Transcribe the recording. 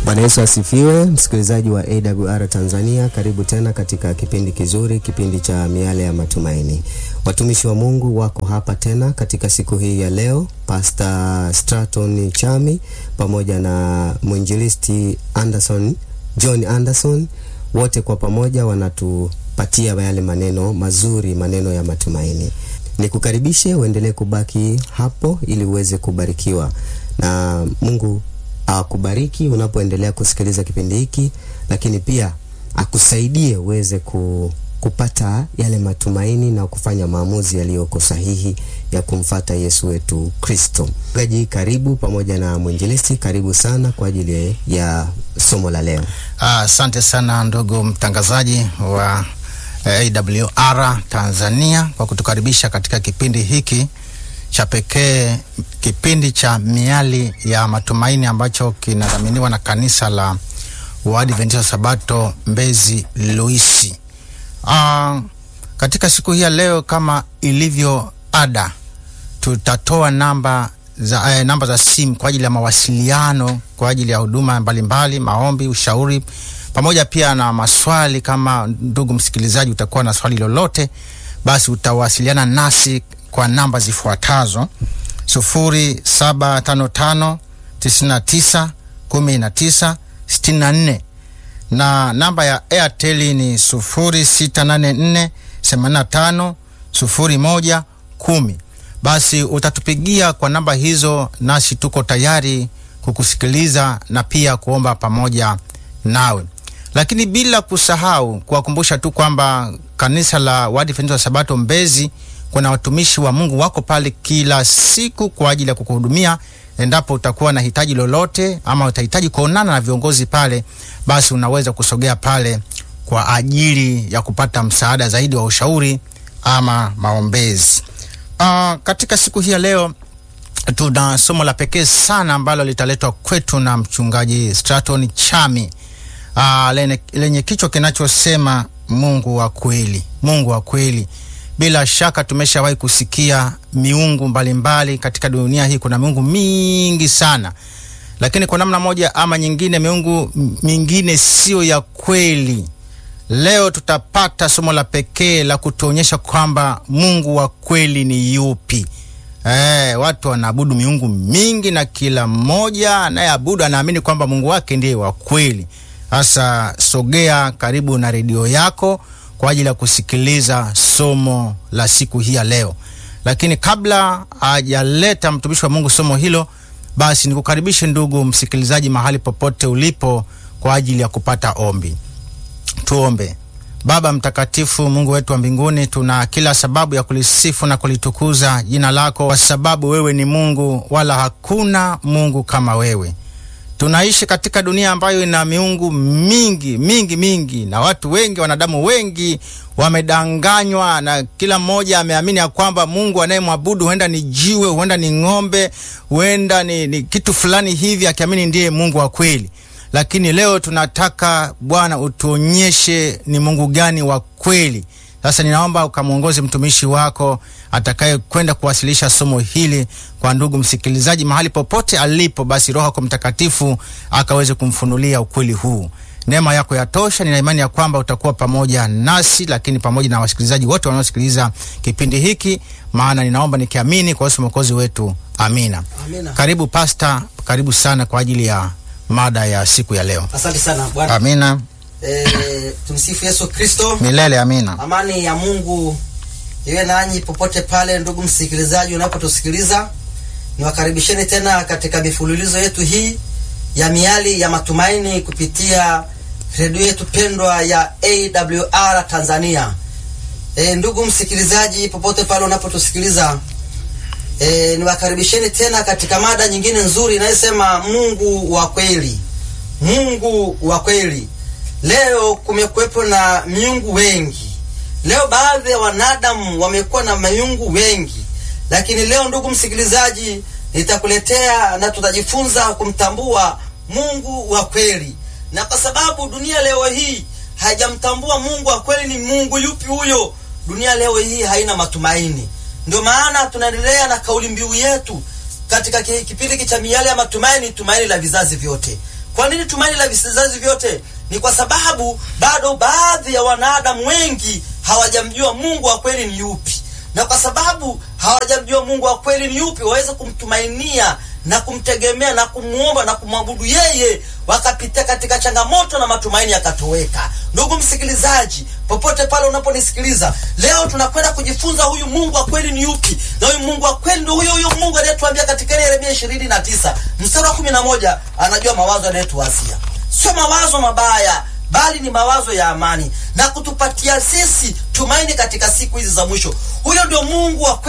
Bwana Yesu asifiwe, msikilizaji wa AWR Tanzania, karibu tena katika kipindi kizuri, kipindi cha miale ya matumaini. Watumishi wa Mungu wako hapa tena katika siku hii ya leo, Pastor Straton Chami pamoja na mwinjilisti Anderson John Anderson, wote kwa pamoja wanatupatia yale maneno mazuri, maneno ya matumaini. Nikukaribishe uendelee kubaki hapo ili uweze kubarikiwa na Mungu akubariki unapoendelea kusikiliza kipindi hiki, lakini pia akusaidie uweze ku, kupata yale matumaini na kufanya maamuzi yaliyoko sahihi ya kumfata Yesu wetu Kristo. Gaji, karibu pamoja na mwinjilisti, karibu sana kwa ajili ya somo la leo. Asante sana ndugu mtangazaji wa eh, AWR Tanzania kwa kutukaribisha katika kipindi hiki cha pekee, kipindi cha miali ya matumaini ambacho kinadhaminiwa na kanisa la Waadventista Sabato Mbezi Luisi. Uh, katika siku hii ya leo kama ilivyo ada, tutatoa namba za, eh, namba za simu kwa ajili ya mawasiliano kwa ajili ya huduma mbalimbali, maombi, ushauri pamoja pia na maswali. Kama ndugu msikilizaji utakuwa na swali lolote, basi utawasiliana nasi kwa namba zifuatazo: sufuri saba tano tano tisini na tisa kumi na tisa sitini na nne na namba ya Airtel ni sufuri sita nane nne themanini na tano sufuri moja kumi. Basi utatupigia kwa namba hizo, nasi tuko tayari kukusikiliza na pia kuomba pamoja nawe, lakini bila kusahau kuwakumbusha tu kwamba kanisa la Waadventista wa Sabato Mbezi kuna watumishi wa Mungu wako pale kila siku kwa ajili ya kukuhudumia. Endapo utakuwa na hitaji lolote ama utahitaji kuonana na viongozi pale, basi unaweza kusogea pale kwa ajili ya kupata msaada zaidi wa ushauri ama maombezi. Uh, katika siku hii ya leo tuna somo la pekee sana ambalo litaletwa kwetu na mchungaji Straton Chami uh, lenye, lenye kichwa kinachosema Mungu wa kweli, Mungu wa kweli. Bila shaka tumeshawahi kusikia miungu mbalimbali mbali. Katika dunia hii kuna miungu mingi sana, lakini kwa namna moja ama nyingine miungu mingine sio ya kweli. Leo tutapata somo la pekee la kutuonyesha kwamba Mungu wa kweli ni yupi. Eh, watu wanaabudu miungu mingi na kila mmoja anayeabudu anaamini kwamba Mungu wake ndiye wa kweli. Sasa sogea karibu na redio yako kwa ajili ya kusikiliza somo la siku hii ya leo. Lakini kabla hajaleta mtumishi wa Mungu somo hilo, basi nikukaribishe ndugu msikilizaji, mahali popote ulipo, kwa ajili ya kupata ombi. Tuombe. Baba mtakatifu, Mungu wetu wa mbinguni, tuna kila sababu ya kulisifu na kulitukuza jina lako, kwa sababu wewe ni Mungu, wala hakuna Mungu kama wewe. Tunaishi katika dunia ambayo ina miungu mingi mingi mingi, na watu wengi, wanadamu wengi wamedanganywa, na kila mmoja ameamini ya kwamba Mungu anayemwabudu huenda ni jiwe, huenda ni ng'ombe, huenda ni, ni kitu fulani hivi, akiamini ndiye Mungu wa kweli. Lakini leo tunataka Bwana utuonyeshe ni Mungu gani wa kweli. Sasa ninaomba ukamwongoze mtumishi wako atakaye kwenda kuwasilisha somo hili kwa ndugu msikilizaji mahali popote alipo, basi Roho yako Mtakatifu akaweze kumfunulia ukweli huu. Neema yako yatosha. Nina imani ya kwamba utakuwa pamoja nasi, lakini pamoja na wasikilizaji wote wanaosikiliza kipindi hiki, maana ninaomba nikiamini kwa Yesu mwokozi wetu, amina. Amina. Karibu pasta, karibu sana kwa ajili ya mada ya siku ya leo. Asante sana Bwana. Amina E, tumsifu Yesu Kristo. milele, amina. Amani ya Mungu iwe nanyi popote pale, ndugu msikilizaji, unapotusikiliza. Niwakaribisheni tena katika mifululizo yetu hii ya miali ya matumaini kupitia redio yetu pendwa ya AWR Tanzania. E, ndugu msikilizaji, popote pale unapotusikiliza, e, niwakaribisheni tena katika mada nyingine nzuri inayosema Mungu wa kweli. Mungu wa kweli. Leo kumekuwepo na miungu wengi. Leo baadhi ya wanadamu wamekuwa na miungu wengi, lakini leo, ndugu msikilizaji, nitakuletea na tutajifunza kumtambua Mungu wa kweli, na kwa sababu dunia leo hii haijamtambua Mungu wa kweli ni Mungu yupi huyo, dunia leo hii haina matumaini. Ndio maana tunaendelea na kauli mbiu yetu katika ki- kipindi hiki cha miale ya matumaini, tumaini la vizazi vyote. Kwa nini tumaini la vizazi vyote? Ni kwa sababu bado baadhi ya wanadamu wengi hawajamjua Mungu wa kweli ni yupi, na kwa sababu hawajamjua Mungu wa kweli ni yupi, waweze kumtumainia na kumtegemea na kumwomba na kumwabudu yeye, wakapitia katika changamoto na matumaini yakatoweka. Ndugu msikilizaji, popote pale unaponisikiliza leo, tunakwenda kujifunza huyu Mungu wa kweli ni yupi, na huyu Mungu wa kweli ndio huyo huyo Mungu aliyetuambia katika ile Yeremia ishirini na tisa mstari wa kumi na moja anajua mawazo anayetuwazia sio mawazo mabaya bali ni mawazo ya amani na kutupatia sisi tumaini katika siku hizi za mwisho. Huyo ndio Mungu wa kweli.